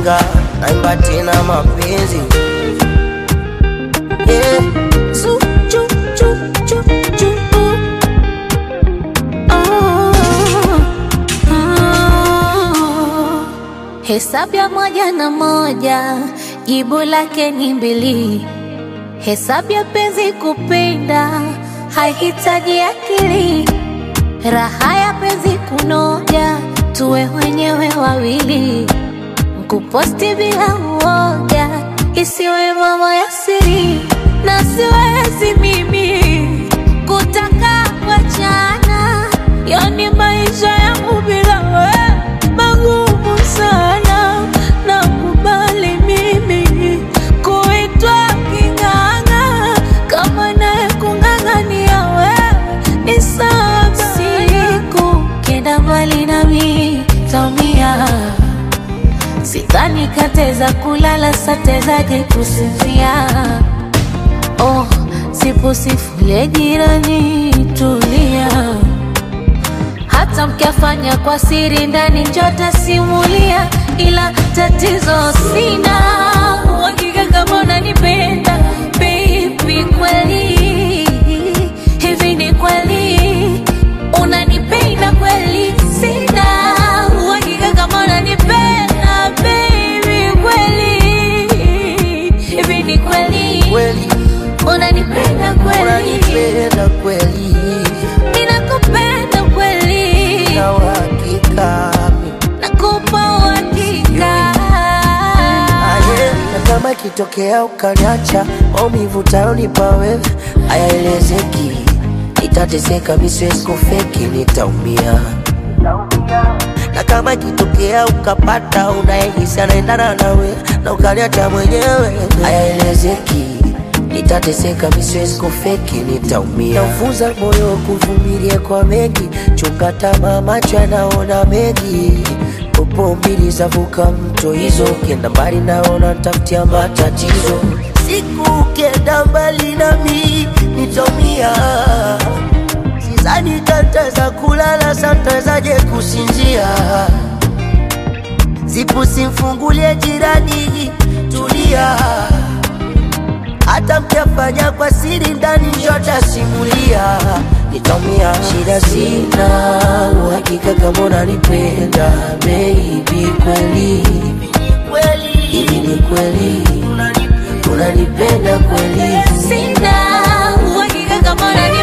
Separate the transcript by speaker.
Speaker 1: ujinga, naimba tena mapenzi yeah.
Speaker 2: Su, chu, chu, chu, chu, uh. Oh, oh. Hesabu ya moja na moja jibu lake ni mbili. Hesabu ya penzi kupenda haihitaji akili. Raha ya penzi kunoja, tuwe wenyewe wawili. Kuposti bila uoga, isiwe mambo ya siri, na siwezi mimi kutaka kuachana. Yani maisha yangu bila wewe magumu sana, nakubali mimi kuitwa king'ang'a, kama naye kung'ang'ania wewe ni sawa. Siku kenda mbali nami taumia Sidhani kateza kulala satezaje kusinzia. Oh, sipo sifule jirani, tulia. Hata mkiafanya kwa siri ndani njota simulia, ila tatizo sina uhakika kama unanipenda baby, kweli hivi ni kweli unanipenda kweli? Sina uhakika kama unanipenda baby, kweli hivi ni kweli
Speaker 1: Kweli
Speaker 2: unanipenda kweli?
Speaker 1: unanipenda kweli,
Speaker 2: Ninakupenda kweli,
Speaker 1: na uhakika
Speaker 2: nakupa uhakika.
Speaker 1: aye, na kama ikitokea ukaniacha, maumivu tayonipa wewe hayaelezeki, nitateseka, mi siwezi kufeki, nitaumia na kama ikitokea ukapata unayehisi anaendana nawe na ukaniacha mwenyewe, hayaelezeki, nitateseka, mi siwezi kufeki, nitaumia. Naufunza moyo kuvumilia kwa mengi, chunga tamaa, macho yanaona mengi popo mbili zavuka mto hizo, ukienda mbali naona tafutia matatizo. Siku ukienda mbali nami nitaumia Sidhani tataweza kulala, satawezaje kusinzia? Zipu simfungulie jirani, tulia. Hata mkiafanya kwa siri ndani, njota simulia, nitaumia. Shida sina uhakika kama unanipenda baby, kweli hivi ni kweli unanipenda kweli?
Speaker 2: Sina uhakika kama unanipenda